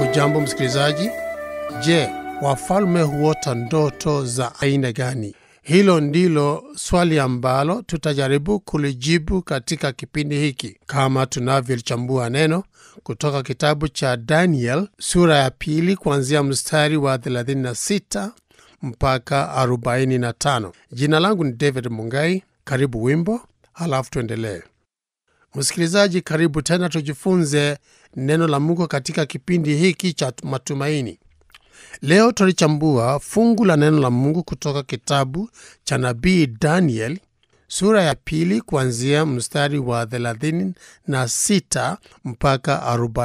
Hujambo msikilizaji. Je, wafalme huota ndoto za aina gani? Hilo ndilo swali ambalo tutajaribu kulijibu katika kipindi hiki, kama tunavyolichambua neno kutoka kitabu cha Daniel sura ya pili kuanzia mstari wa 36 mpaka 45. Jina langu ni David Mungai. Karibu wimbo, halafu tuendelee. Msikilizaji, karibu tena, tujifunze neno la Mungu katika kipindi hiki cha matumaini. Leo tulichambua fungu la neno la Mungu kutoka kitabu cha nabii Daniel sura ya pili kuanzia mstari wa 36 mpaka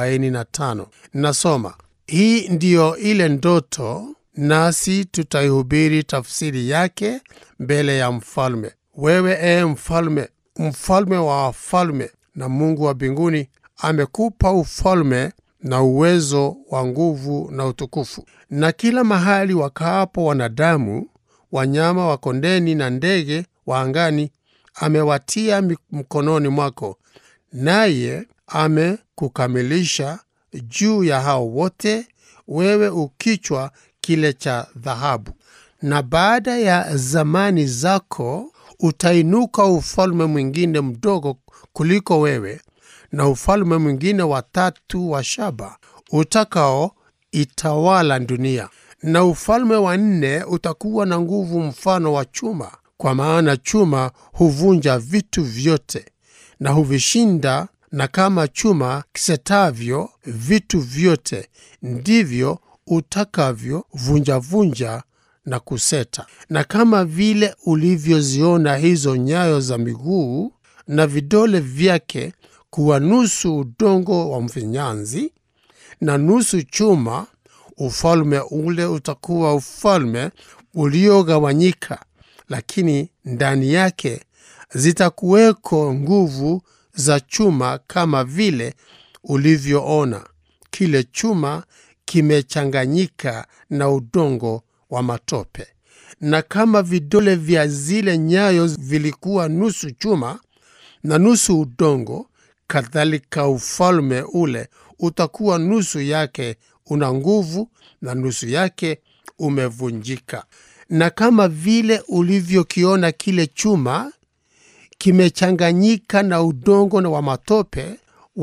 45. Nasoma, hii ndiyo ile ndoto, nasi tutaihubiri tafsiri yake mbele ya mfalme. Wewe ee mfalme, mfalme wa wafalme na Mungu wa mbinguni amekupa ufalme na uwezo wa nguvu na utukufu. Na kila mahali wakaapo wanadamu, wanyama wa kondeni na ndege wa angani, amewatia mkononi mwako, naye amekukamilisha juu ya hao wote, wewe ukichwa kile cha dhahabu. Na baada ya zamani zako utainuka ufalme mwingine mdogo kuliko wewe na ufalme mwingine wa tatu wa shaba utakao itawala dunia. Na ufalme wa nne utakuwa na nguvu mfano wa chuma, kwa maana chuma huvunja vitu vyote na huvishinda, na kama chuma kisetavyo vitu vyote, ndivyo utakavyo vunjavunja na kuseta. Na kama vile ulivyoziona hizo nyayo za miguu na vidole vyake kuwa nusu udongo wa mfinyanzi na nusu chuma, ufalme ule utakuwa ufalme uliogawanyika, lakini ndani yake zitakuweko nguvu za chuma, kama vile ulivyoona kile chuma kimechanganyika na udongo wa matope. Na kama vidole vya zile nyayo vilikuwa nusu chuma na nusu udongo, kadhalika ufalme ule utakuwa nusu yake una nguvu na nusu yake umevunjika. Na kama vile ulivyokiona kile chuma kimechanganyika na udongo na wa matope,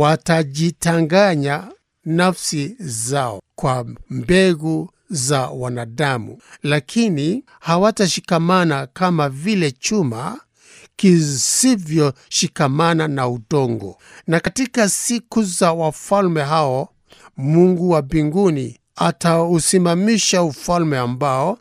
watajitanganya nafsi zao kwa mbegu za wanadamu, lakini hawatashikamana kama vile chuma kisivyoshikamana na udongo. Na katika siku za wafalme hao, Mungu wa mbinguni atausimamisha ufalme ambao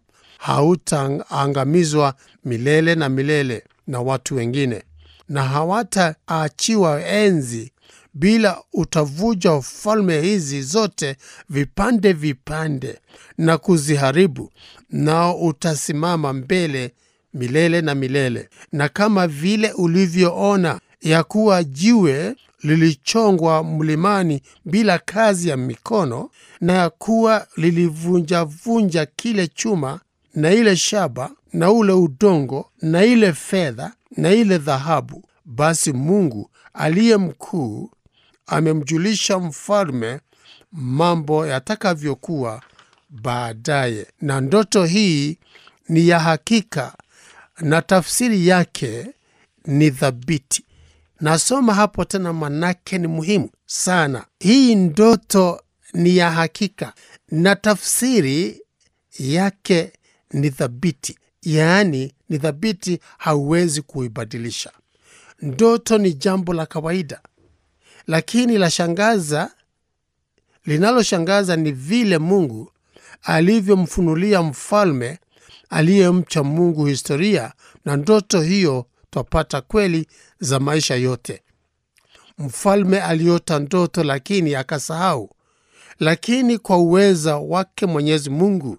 hautaangamizwa milele na milele na watu wengine, na hawataachiwa enzi bila utavuja ufalme hizi zote vipande vipande na kuziharibu, nao utasimama mbele milele na milele. Na kama vile ulivyoona ya kuwa jiwe lilichongwa mlimani bila kazi ya mikono, na ya kuwa lilivunjavunja kile chuma na ile shaba na ule udongo na ile fedha na ile dhahabu, basi Mungu aliye mkuu amemjulisha mfalme mambo yatakavyokuwa baadaye. Na ndoto hii ni ya hakika na tafsiri yake ni thabiti. Nasoma hapo tena, manake ni muhimu sana. Hii ndoto ni ya hakika na tafsiri yake ni thabiti, yaani ni thabiti, hauwezi kuibadilisha. Ndoto ni jambo la kawaida, lakini la shangaza, linaloshangaza ni vile Mungu alivyomfunulia mfalme aliyemcha Mungu historia, na ndoto hiyo twapata kweli za maisha yote. Mfalme aliota ndoto, lakini akasahau. Lakini kwa uweza wake Mwenyezi Mungu,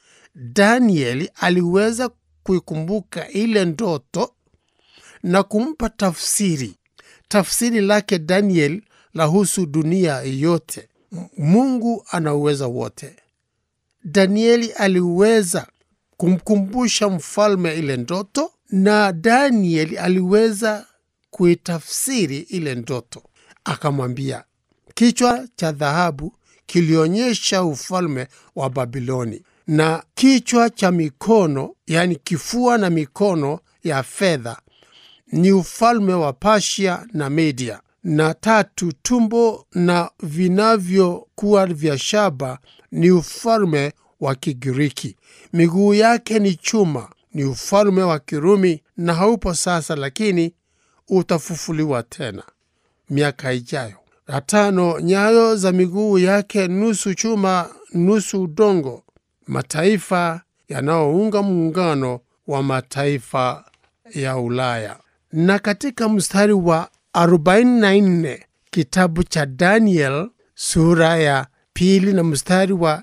Danieli aliweza kuikumbuka ile ndoto na kumpa tafsiri. Tafsiri lake Daniel lahusu dunia yote. Mungu ana uweza wote. Danieli aliweza kumkumbusha mfalme ile ndoto, na Danieli aliweza kuitafsiri ile ndoto. Akamwambia, kichwa cha dhahabu kilionyesha ufalme wa Babiloni, na kichwa cha mikono, yani kifua na mikono ya fedha ni ufalme wa Pasia na Media, na tatu, tumbo na vinavyokuwa vya shaba ni ufalme wa Kigiriki. Miguu yake ni chuma, ni ufalme wa Kirumi, na haupo sasa, lakini utafufuliwa tena miaka ijayo. La tano, nyayo za miguu yake nusu chuma nusu udongo, mataifa yanayounga muungano wa mataifa ya Ulaya. Na katika mstari wa 44 kitabu cha Daniel sura ya pili na mstari wa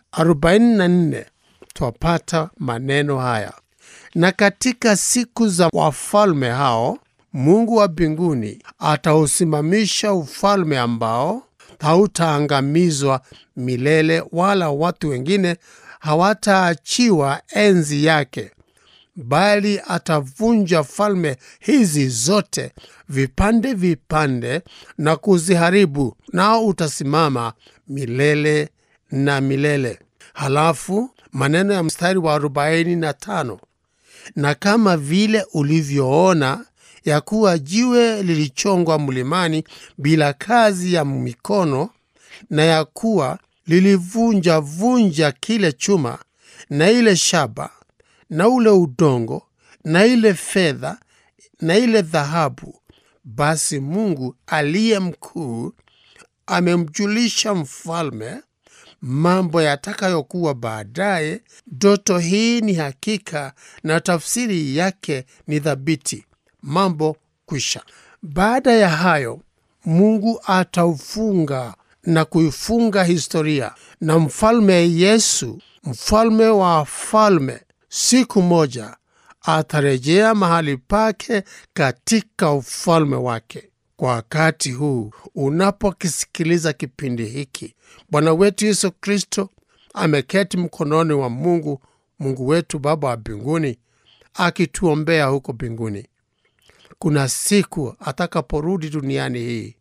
44 twapata maneno haya: na katika siku za wafalme hao Mungu wa mbinguni atausimamisha ufalme ambao hautaangamizwa milele, wala watu wengine hawataachiwa enzi yake, bali atavunja falme hizi zote vipande vipande na kuziharibu, nao utasimama milele na milele. Halafu maneno ya mstari wa arobaini na tano na kama vile ulivyoona ya kuwa jiwe lilichongwa mlimani bila kazi ya mikono, na ya kuwa lilivunja vunja kile chuma na ile shaba na ule udongo na ile fedha na ile dhahabu, basi Mungu aliye mkuu amemjulisha mfalme mambo yatakayokuwa baadaye. Ndoto hii ni hakika na tafsiri yake ni thabiti. Mambo kwisha. Baada ya hayo, Mungu ataufunga na kuifunga historia, na mfalme Yesu, mfalme wa falme, siku moja atarejea mahali pake katika ufalme wake. Kwa wakati huu unapokisikiliza kipindi hiki, Bwana wetu Yesu Kristo ameketi mkononi wa Mungu, Mungu wetu Baba wa mbinguni, akituombea huko mbinguni. Kuna siku atakaporudi duniani hii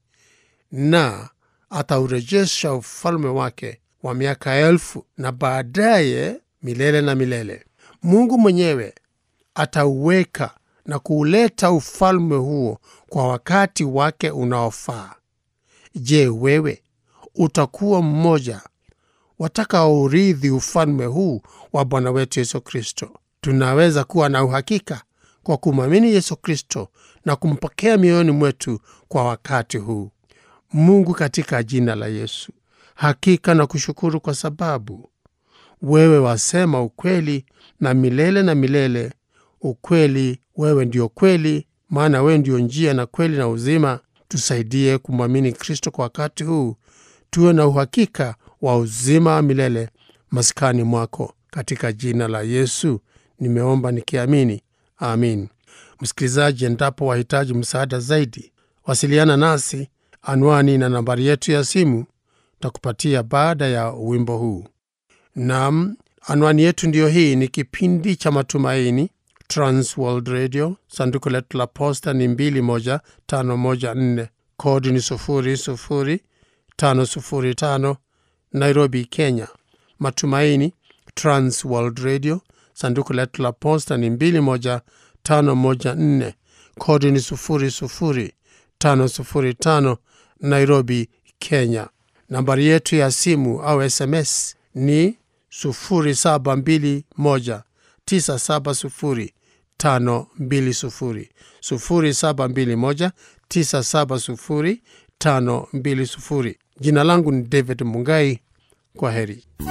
na ataurejesha ufalme wake wa miaka elfu na baadaye milele na milele. Mungu mwenyewe atauweka na kuuleta ufalme huo kwa wakati wake unaofaa. Je, wewe utakuwa mmoja watakaourithi ufalme huu wa Bwana wetu Yesu Kristo? Tunaweza kuwa na uhakika kwa kumwamini Yesu Kristo na kumpokea mioyoni mwetu kwa wakati huu. Mungu, katika jina la Yesu, hakika na kushukuru kwa sababu wewe wasema ukweli na milele na milele ukweli. Wewe ndio kweli, maana wewe ndio njia na kweli na uzima. Tusaidie kumwamini Kristo kwa wakati huu, tuwe na uhakika wa uzima wa milele maskani mwako. Katika jina la Yesu nimeomba nikiamini, amin. Msikilizaji, endapo wahitaji msaada zaidi, wasiliana nasi. Anwani na nambari yetu ya simu takupatia baada ya wimbo huu. Nam, anwani yetu ndiyo hii. Ni kipindi cha Matumaini, Transworld Radio. Sanduku letu la posta ni 21514 kodi ni 00505 Nairobi, Kenya. Matumaini, Transworld Radio. Sanduku letu la posta ni 21514 kodi ni 00505 Nairobi, Kenya. Nambari yetu ya simu au SMS ni 0721 970 520 0721 970 520. Jina langu ni David Mungai. Kwa heri.